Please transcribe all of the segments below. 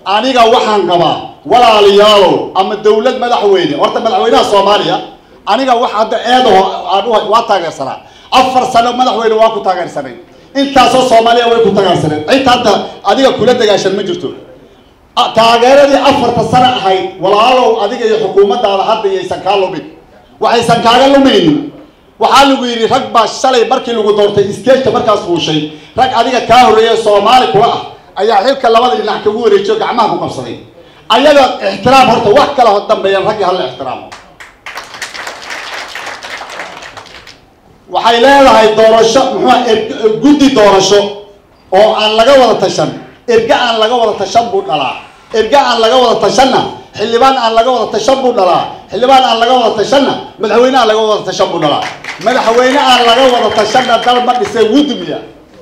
aniga waxaan qabaa walaalayaalow ama dawlad madaxweyne horta madaxweynaha soomaaliya aniga wax hadda eedaho aan u waa taageersanaa afar sano madaxweyne waa ku taageersanay intaasoo soomaaliya way ku taageersaneen cid hadda adiga kula dagaashan ma jirto taageeradii afarta sano ahayd walaalow adiga iyo xukuumaddaada hadda iyaysan kaa lumin waxaysan kaaga lumaynin waxaa lagu yidhi rag baa shalay markii lagu doortay stageka markaas fuushay rag adiga kaa horreeya soomaali kula ah ayaa xilka labada dhinac kagu wareejiyo gacmaha ku qabsaday ayaga ixtiraam horta wax kala dambeeyaan raggii hala ixtiraamo waxay leedahay doorasho muxua guddi doorasho oo aan laga wada tashan erga aan laga wada tashan buu dhalaa erga aan laga wada tashanna xildhibaan aan laga wada tashan buu dhalaa xildhibaan aan laga wada tashanna madaxweyne aan laga wada tashan buu dhalaa madaxweyne aan laga wada tashanna dal ma dhisee wudumiya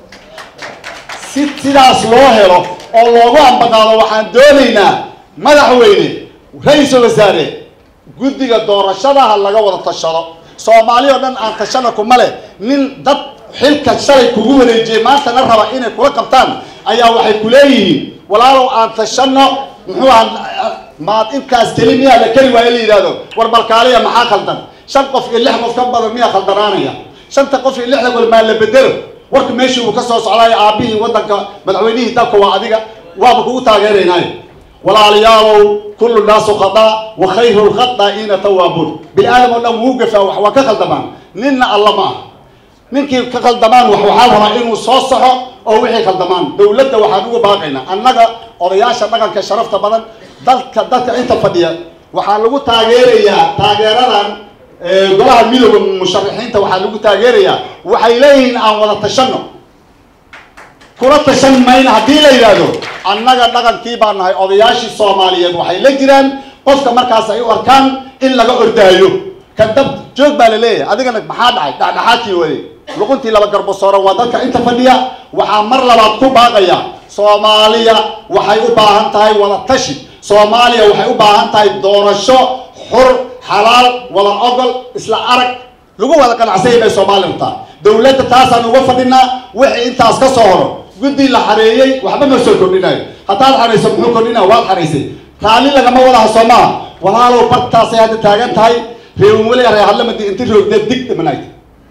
si sidaas loo helo oo loogu ambaqaado waxaan doonaynaa madaxweyne ra-iisul wasaare guddiga doorashadaha laga wada tashado soomaali oo dhan aan tashana kuma leh nin dad xilka shalay kugu wareejiyey maantana raba inay kula qabtaan ayaa waxay ku leeyihiin walaalow aan tashano muxuu aha maad intaas keli miyaa la keli waayo la yidhahdo war balkaaliya maxaa khaldan shan qof iyo lix qof ka badan miyaa khaldanaanaya shanta qof iyo lixda wal maa la bedelo warka meeshii uu ka soo socdaayo aabihii waddanka madaxweynihii dalka waa adiga waaba kugu taageeraynaayo walaalayaalow kullu naasu khadaa wa khayru lkhadaa'ina tawaabuun bini aadam oo dhan wuu gafaa wax waa ka khaldamaan ninna alla ma ah ninkii ka khaldamaan wax waxaa rabaa inuu soo soxo oo wixii khaldamaan dawladda waxaan uga baaqaynaa annaga odayaasha dhaqanka sharafta badan dalka dadka inta fadhiya waxaa lagu taageerayaa taageeradan golaha midooda musharaxiinta waxaa lagu taageerayaa waxay leeyihiin aan wada tashano kula tashan mayna haddii la yidhaahdo annaga dhaqankii baa nahay odayaashii soomaaliyeed waxay la jiraan qofka markaas ay u arkaan in laga ordaayo kan dab joog baa la leeyahay adigana maxaa dhacay dhexdhexaadkii wade luquntii laba garbasooro waa dadka inta fadhiya waxaa mar labaad ku baaqaya soomaaliya waxay u baahan tahay wada tashi soomaaliya waxay u baahan tahay doorasho xur xalaal wada ogol isla arag lagu wada qanacsanya bay soomaaliya rabtaa dawladda taasaan uga fadhinaa wixii intaas ka soo horo guddi la xareeyey waxba ma soo kordhinayo haddaad xarayso muxuu kordhinaya waad xaraysay raalli lagama wadaha soo maaha walaalow bartaasay hadda taagan tahay reewan weli ree hadlamadi inti roogdeed dig dhimanayd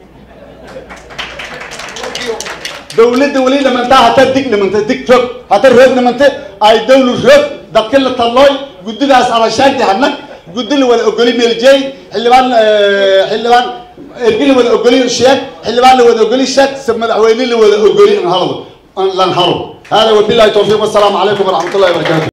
dawladda weli dhimantaa hata dig dhimantay dig roog hata roog dhimantay ay dawlu roog dadka la tallooy guddidaas alashaagti hadnag guddi la wada ogoli meeljeey xildhibaan xildhibaan ergi la wada ogoli sheeg xildhibaan la wada ogoli sheeg madaxweyne la wada ogoli halado lan halo hada wabillahi tawfiiq wassalaamu calaykum waraxmat ullahi wabarakatu